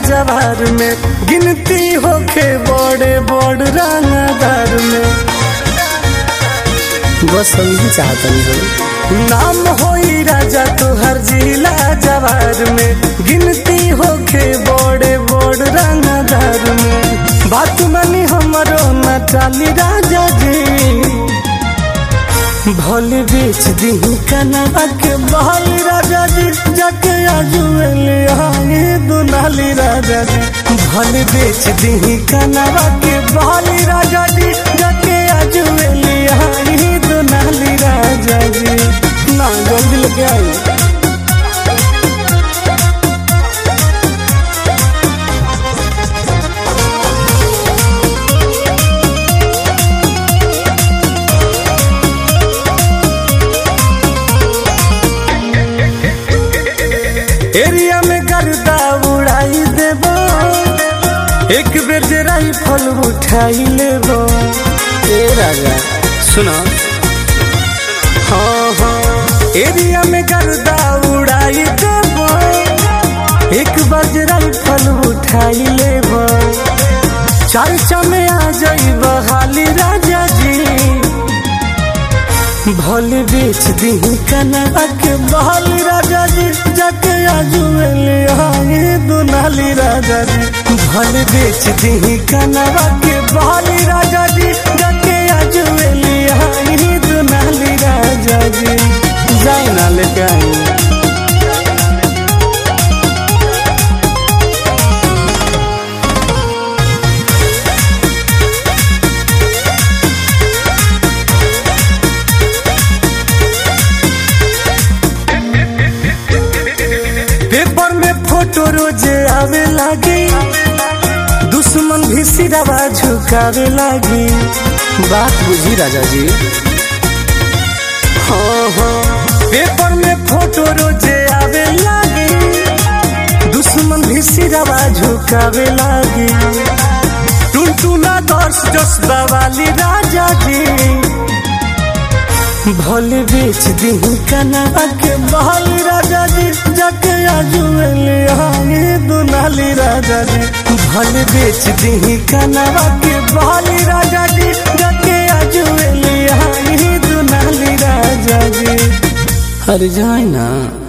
जवार में गिनती होके बड़े बड़ रंगदार में बस हम ही चाहतनी हो नाम होई राजा तोहर जिला जवार में गिनती होके बड़े बड़ रंगदार में बात मानी हमरो न चाली राजा जी भल बेच दी कनवा के बहल राजा जी जाके आजुएले आए दुनाली राजा जी भल बेच दी कनवा के बहल राजा जी जाके आजुएले आए दुनाली राजा जी ना जल्दी लेके आई एरिया में गर्दा उड़ाई देबो एक बेर जे राइफल उठाई लेबो ए राजा सुनो हाँ हाँ एरिया में गर्दा उड़ाई देबो एक बार जे राइफल उठाई लेबो चर्चा में आ जाइब हाली राजा जी भल बेच दी कनवा के बहल राजा जी जाके आजुएले आए दुनाली राजा जी भल बेच दी कनवा के बहल राजा जी जाके आजुएले आए दुनाली राजा जी जाए ना लेके आई पेपर में फोटो रोजे आवे लागी दुश्मन भी सिरवा झुकावे लागी बात बुझी राजा जी हाँ हाँ पेपर में फोटो रोजे आवे लागी दुश्मन भी सिरवा झुकावे लागी टुनटुना दर्श जसबा वाली राजा जी भल बेच दी कनवा के बहल राजा जी जाके आजुएले आए दुनाली राजा जी भल बेच दी कनवा के बहल राजा जी जाके आजुएले आए दुनाली राजा जी अरे जाए ना